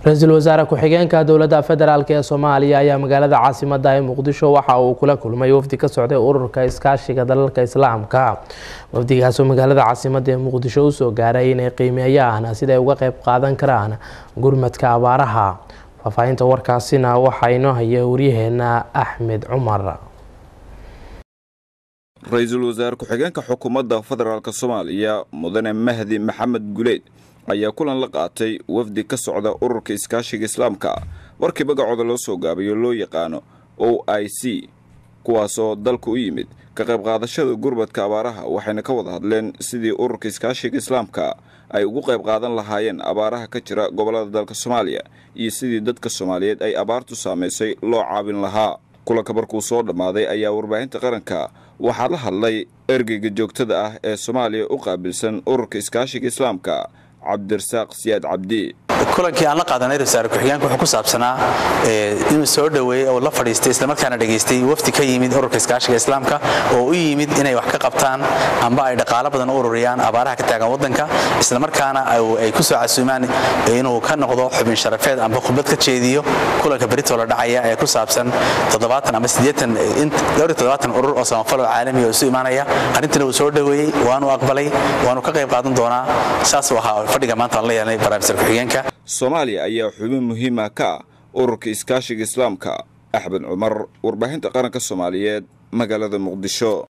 ra-iisul wasaare ku-xigeenka dowladda federaalk ee soomaaliya ayaa magaalada caasimada ee muqdisho waxa uu kula kulmay wafdi ka socday ururka iskaashiga dalalka islaamka wafdigaasoo magaalada caasimada ee muqdisho usoo gaaray inay qiimeeyaan siday uga qeyb qaadan karaan gurmadka abaaraha faahfaahinta warkaasina waxaa inoo haya waryaheena axmed cumar ra-iisul wasaare ku-xigeenka xukuumadda federaalk soomaaliya mudane mahdi maxamed guleed ayaa kulan la qaatay wafdi ka socda ururka iskaashiga islaamka warkii magacooda loo soo gaabayo loo yaqaano o i c kuwaasoo dalka u yimid ka qayb qaadashada gurmadka abaaraha waxayna ka wada hadleen sidii ururka iskaashiga islaamka ay ugu qayb qaadan lahaayeen abaaraha ka jira gobollada dalka soomaaliya iyo sidii dadka soomaaliyeed ay abaartu saamaysay loo caabin lahaa kulanka markuu soo dhammaaday ayaa warbaahinta qaranka waxaa la hadlay ergeyga joogtada ah ee soomaaliya u qaabilsan ururka iskaashiga islaamka cabdirasaaq siyaad cabdi kulankii aan la qaadanay ra-isul ku-xigeenka wuxuu ku saabsanaa inuu soo dhoweeyey oo la fadhiistay islamarkaana dhegaystay wafdi ka yimid ururka iskaashiga islaamka oo u yimid inay wax ka qabtaan amba ay dhaqaalo badan u ururiyaan abaaraha ka taagan waddanka islamarkaana ay ku soo casuumaan inuu ka noqdo xubin sharafeed amba khudbad ka jeediyo kulanka beritoo la dhacaya ee ku saabsan ama urur oo samafal oo caalami oo isu imaanaya arrintiina uu soo dhoweeyey waanu aqbalay waanu ka qayb qaadan doonaa saasuu ahaa fadhiga maanta aan la yeelnay barnaamijka ku-xigeenka soomaaliya ayaa xubin muhiima ka ah ururka iskaashiga islaamka axmed cumar warbaahinta qaranka soomaaliyeed magaalada muqdisho